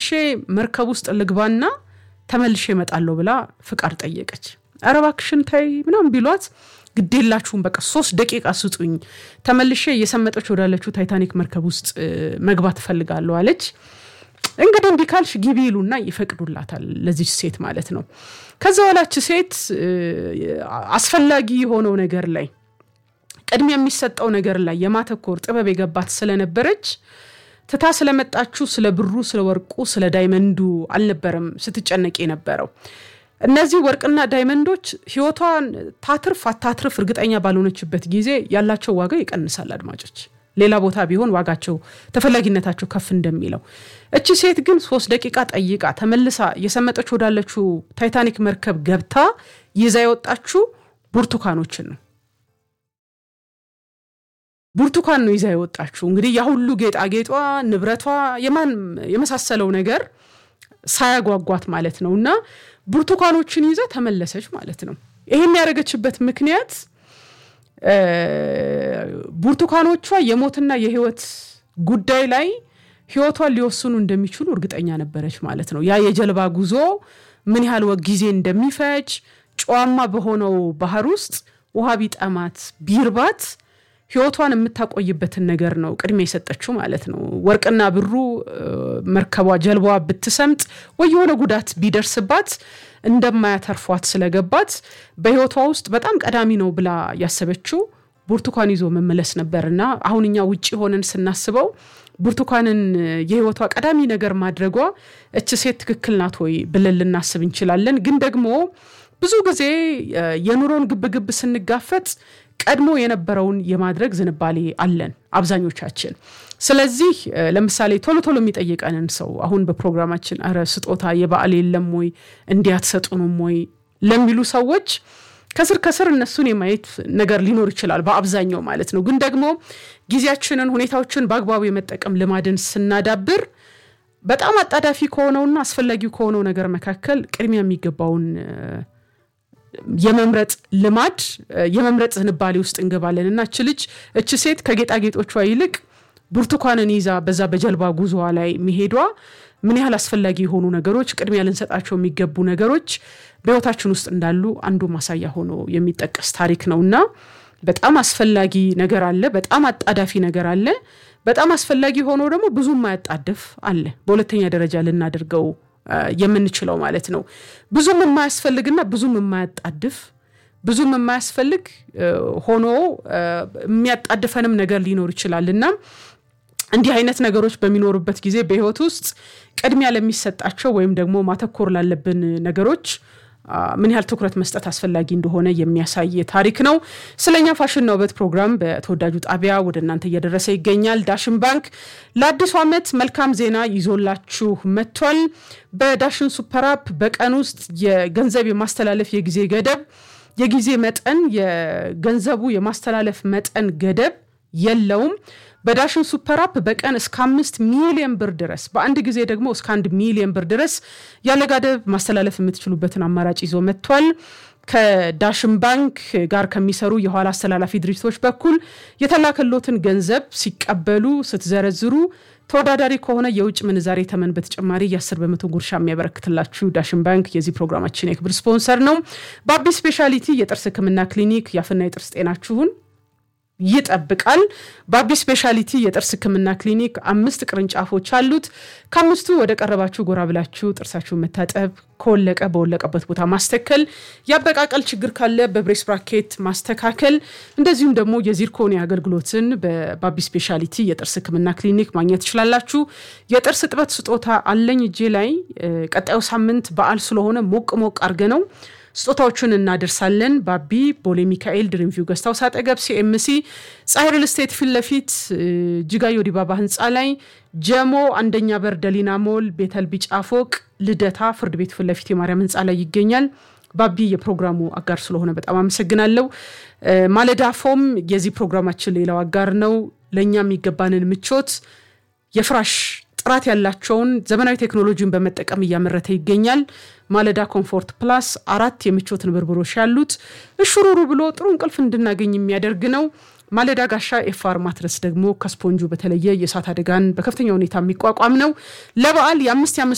መርከብ ውስጥ ልግባና ተመልሼ እመጣለሁ ብላ ፍቃድ ጠየቀች። ኧረ እባክሽን ተይ ምናምን ቢሏት ግዴላችሁም በቃ ሶስት ደቂቃ ስጡኝ፣ ተመልሼ እየሰመጠች ወዳለችው ታይታኒክ መርከብ ውስጥ መግባት እፈልጋለሁ አለች። እንግዲህ እምቢ ካልሽ ግቢ ይሉና ይፈቅዱላታል፣ ለዚች ሴት ማለት ነው። ከዛ በኋላች ሴት አስፈላጊ የሆነው ነገር ላይ ቅድሚያ የሚሰጠው ነገር ላይ የማተኮር ጥበብ የገባት ስለነበረች ትታ ስለመጣችሁ ስለ ብሩ፣ ስለ ወርቁ፣ ስለ ዳይመንዱ አልነበረም ስትጨነቅ የነበረው። እነዚህ ወርቅና ዳይመንዶች ህይወቷን ታትርፍ አታትርፍ እርግጠኛ ባልሆነችበት ጊዜ ያላቸው ዋጋ ይቀንሳል። አድማጮች ሌላ ቦታ ቢሆን ዋጋቸው ተፈላጊነታቸው ከፍ እንደሚለው እቺ ሴት ግን ሶስት ደቂቃ ጠይቃ ተመልሳ እየሰመጠች ወዳለችው ታይታኒክ መርከብ ገብታ ይዛ የወጣችው ብርቱካኖችን ነው። ብርቱካን ነው ይዛ የወጣችው። እንግዲህ ያ ሁሉ ጌጣጌጧ፣ ንብረቷ፣ የማን የመሳሰለው ነገር ሳያጓጓት ማለት ነው እና ብርቱካኖችን ይዛ ተመለሰች ማለት ነው። ይሄን ያደረገችበት ምክንያት ብርቱካኖቿ የሞትና የህይወት ጉዳይ ላይ ህይወቷን ሊወስኑ እንደሚችሉ እርግጠኛ ነበረች ማለት ነው። ያ የጀልባ ጉዞ ምን ያህል ጊዜ እንደሚፈጅ ጨዋማ በሆነው ባህር ውስጥ ውሃ ቢጠማት ቢርባት ህይወቷን የምታቆይበትን ነገር ነው ቅድሚያ የሰጠችው ማለት ነው። ወርቅና ብሩ መርከቧ ጀልባዋ ብትሰምጥ ወይ የሆነ ጉዳት ቢደርስባት እንደማያተርፏት ስለገባት በህይወቷ ውስጥ በጣም ቀዳሚ ነው ብላ ያሰበችው ብርቱካን ይዞ መመለስ ነበርና አሁን እኛ ውጭ ሆነን ስናስበው ብርቱካንን የህይወቷ ቀዳሚ ነገር ማድረጓ እች ሴት ትክክል ናት ወይ ብለን ልናስብ እንችላለን። ግን ደግሞ ብዙ ጊዜ የኑሮን ግብግብ ስንጋፈጥ ቀድሞ የነበረውን የማድረግ ዝንባሌ አለን አብዛኞቻችን። ስለዚህ ለምሳሌ ቶሎ ቶሎ የሚጠይቀንን ሰው አሁን በፕሮግራማችን ኧረ ስጦታ የበዓል የለም ወይ እንዲያትሰጡንም ወይ ለሚሉ ሰዎች ከስር ከስር እነሱን የማየት ነገር ሊኖር ይችላል በአብዛኛው ማለት ነው። ግን ደግሞ ጊዜያችንን፣ ሁኔታዎችን በአግባቡ የመጠቀም ልማድን ስናዳብር በጣም አጣዳፊ ከሆነውና አስፈላጊው ከሆነው ነገር መካከል ቅድሚያ የሚገባውን የመምረጥ ልማድ የመምረጥ ዝንባሌ ውስጥ እንገባለን እና እች ልጅ እች ሴት ከጌጣጌጦቿ ይልቅ ብርቱካንን ይዛ በዛ በጀልባ ጉዞዋ ላይ መሄዷ ምን ያህል አስፈላጊ የሆኑ ነገሮች ቅድሚያ ልንሰጣቸው የሚገቡ ነገሮች በሕይወታችን ውስጥ እንዳሉ አንዱ ማሳያ ሆኖ የሚጠቀስ ታሪክ ነው እና በጣም አስፈላጊ ነገር አለ፣ በጣም አጣዳፊ ነገር አለ፣ በጣም አስፈላጊ ሆኖ ደግሞ ብዙ የማያጣድፍ አለ። በሁለተኛ ደረጃ ልናደርገው የምንችለው ማለት ነው። ብዙም የማያስፈልግና ብዙም የማያጣድፍ ብዙም የማያስፈልግ ሆኖ የሚያጣድፈንም ነገር ሊኖር ይችላል እና እንዲህ አይነት ነገሮች በሚኖሩበት ጊዜ በህይወት ውስጥ ቅድሚያ ለሚሰጣቸው ወይም ደግሞ ማተኮር ላለብን ነገሮች ምን ያህል ትኩረት መስጠት አስፈላጊ እንደሆነ የሚያሳይ ታሪክ ነው። ስለኛ ፋሽንና ውበት ፕሮግራም በተወዳጁ ጣቢያ ወደ እናንተ እየደረሰ ይገኛል። ዳሽን ባንክ ለአዲሱ ዓመት መልካም ዜና ይዞላችሁ መጥቷል። በዳሽን ሱፐር አፕ በቀን ውስጥ የገንዘብ የማስተላለፍ የጊዜ ገደብ የጊዜ መጠን የገንዘቡ የማስተላለፍ መጠን ገደብ የለውም። በዳሽን ሱፐር አፕ በቀን እስከ አምስት ሚሊዮን ብር ድረስ በአንድ ጊዜ ደግሞ እስከ አንድ ሚሊዮን ብር ድረስ ያለ ገደብ ማስተላለፍ የምትችሉበትን አማራጭ ይዞ መጥቷል። ከዳሽን ባንክ ጋር ከሚሰሩ የኋላ አስተላላፊ ድርጅቶች በኩል የተላከሎትን ገንዘብ ሲቀበሉ ስትዘረዝሩ ተወዳዳሪ ከሆነ የውጭ ምንዛሬ ተመን በተጨማሪ የአስር በመቶ ጉርሻ የሚያበረክትላችሁ ዳሽን ባንክ የዚህ ፕሮግራማችን የክብር ስፖንሰር ነው። በአቢ ስፔሻሊቲ የጥርስ ሕክምና ክሊኒክ የአፍና የጥርስ ጤናችሁን ይጠብቃል። በአቢ ስፔሻሊቲ የጥርስ ህክምና ክሊኒክ አምስት ቅርንጫፎች አሉት። ከአምስቱ ወደ ቀረባችሁ ጎራ ብላችሁ ጥርሳችሁን መታጠብ፣ ከወለቀ በወለቀበት ቦታ ማስተከል፣ የአበቃቀል ችግር ካለ በብሬስ ብራኬት ማስተካከል፣ እንደዚሁም ደግሞ የዚርኮኒ አገልግሎትን በባቢ ስፔሻሊቲ የጥርስ ህክምና ክሊኒክ ማግኘት ትችላላችሁ። የጥርስ እጥበት ስጦታ አለኝ እጄ ላይ ቀጣዩ ሳምንት በዓል ስለሆነ ሞቅ ሞቅ አርገ ነው ስጦታዎቹን እናደርሳለን። ባቢ ቦሌ ሚካኤል ድሪምቪው ገስታውስ አጠገብ ሲኤምሲ ፀሐይ ሪል ስቴት ፊት ለፊት ጅጋዮ ዲባባ ህንፃ ላይ ጀሞ አንደኛ በር ደሊና ሞል ቤተል ቢጫ ፎቅ ልደታ ፍርድ ቤት ፊት ለፊት የማርያም ህንፃ ላይ ይገኛል። ባቢ የፕሮግራሙ አጋር ስለሆነ በጣም አመሰግናለሁ። ማለዳ ፎም የዚህ ፕሮግራማችን ሌላው አጋር ነው። ለእኛ የሚገባንን ምቾት የፍራሽ ጥራት ያላቸውን ዘመናዊ ቴክኖሎጂን በመጠቀም እያመረተ ይገኛል። ማለዳ ኮምፎርት ፕላስ አራት የምቾት ንብርብሮች ያሉት እሹሩሩ ብሎ ጥሩ እንቅልፍ እንድናገኝ የሚያደርግ ነው። ማለዳ ጋሻ ኤፋር ማትረስ ደግሞ ከስፖንጁ በተለየ የእሳት አደጋን በከፍተኛ ሁኔታ የሚቋቋም ነው። ለበዓል የአምስት